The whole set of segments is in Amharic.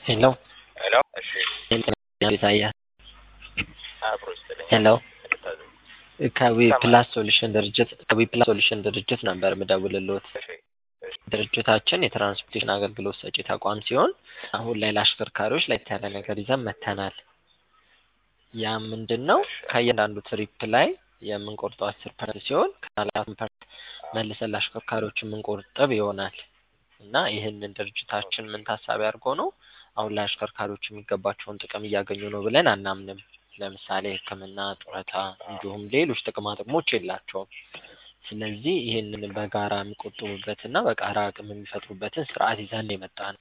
ሄሎ ሄሎ እሺ ኢሳያስ አብሮ ይስጥልኝ ሄሎ ከዊ ይሰማል። ፕላስ ሶሉሽን ድርጅት ከዊ ፕላስ ሶሉሽን ድርጅት ነበር ምደውልልዎት። እሺ እሺ ድርጅታችን የትራንስፖርቴሽን አገልግሎት ሰጪ ተቋም ሲሆን አሁን ላይ ለአሽከርካሪዎች ለየት ያለ ነገር ይዘን መጥተናል። ያ ምንድን ነው? ከእያንዳንዱ ትሪፕ ላይ የምንቆርጠው አስር ፐርሰንት ሲሆን ከአራት ፐርሰንት መልሰን ለአሽከርካሪዎች የምንቆርጥብ ይሆናል እና ይህንን ድርጅታችን ምን ታሳቢ አድርጎ ነው አሁን ላይ አሽከርካሪዎች የሚገባቸውን ጥቅም እያገኙ ነው ብለን አናምንም። ለምሳሌ ሕክምና፣ ጡረታ እንዲሁም ሌሎች ጥቅማ ጥቅሞች የላቸውም። ስለዚህ ይህንን በጋራ የሚቆጥቡበትና በጋራ አቅም የሚፈጥሩበትን ስርዓት ይዘን የመጣ ነው።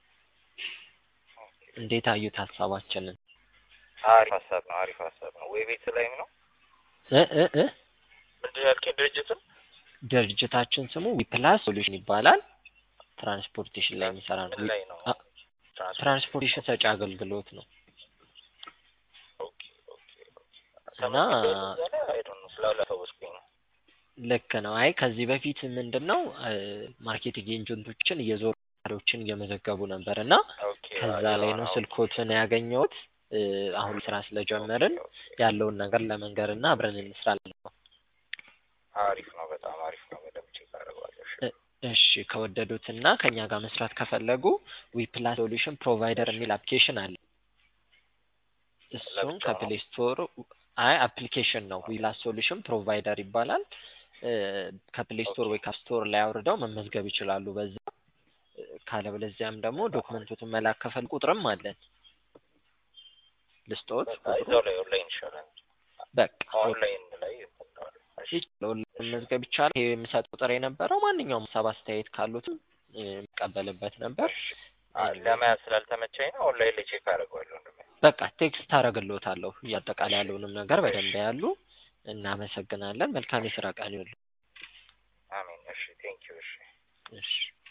እንዴት አዩት ሀሳባችንን? አሪፍ ሀሳብ ነው አሪፍ ሀሳብ ነው ወይ ቤት ላይም ነው እ እ እ ምንድን ነው ያልከኝ ድርጅቱን ድርጅታችን ስሙ ዊፕላስ ሶሉሽን ይባላል። ትራንስፖርቴሽን ላይ የሚሰራ ነው። ምን ላይ ነው አ- ትራንስፖርቴሽን ሰጪ አገልግሎት ነው ኦኬ ኦኬ እና ስላላሰወስኩኝ ነው ልክ ነው። አይ ከዚህ በፊት ምንድን ነው ማርኬቲንግ ኤጀንቶችን እየዞሩ ችን እየመዘገቡ ነበር እና ኦኬ ከዛ ላይ ነው ስልኮትን ያገኘሁት። እ፣ አሁን ስራ ስለጀመርን ያለውን ነገር ለመንገር እና አብረን እንስራለን ነው። አሪፍ ነው በጣም አሪፍ ነው በደምብ ቼክ አደርገዋለሁ እሺ እሺ ከወደዱት እና ከኛ ጋር መስራት ከፈለጉ ዊፕላስ ሶሉሽን ፕሮቫይደር የሚል አፕሊኬሽን አለ። እሱም ለብቻው ነው? ከፕሌይ ስቶር አይ አፕሊኬሽን ነው። ዊፕላስ ሶሉሽን ፕሮቫይደር ይባላል። እ፣ ከፕሌይ ስቶር ወይ ከስቶር ላይ አውርደው መመዝገብ ይችላሉ። በዛ እ፣ ካለበለዚያም ደግሞ ዶክመንቶትን መላክ ከፈል ቁጥርም አለን ልስጦት በቃ ቁጥሩ እዛው ላይ ኦንላይን ይሻላል በቃ ኦንላይን ላይ እፈልገዋለሁ እሺ ይችላል መመዝገብ ይቻላል። ይሄ የምሰጥ ቁጥር የነበረው ማንኛውም ሀሳብ አስተያየት ካሉትም እ፣ የምቀበልበት ነበር። አ- ለመያዝ ስላልተመቸኝ ነው ኦንላይን ላይ ቼክ አደርገዋለሁ እንደሚያ በቃ ቴክስት አደርግልዎታለሁ እያጠቃላይ ያለውንም ነገር በደንብ ያሉ። እናመሰግናለን። መልካም የስራ ቀን ይሁን። አሜን እሺ ቴንኪዩ እሺ እሺ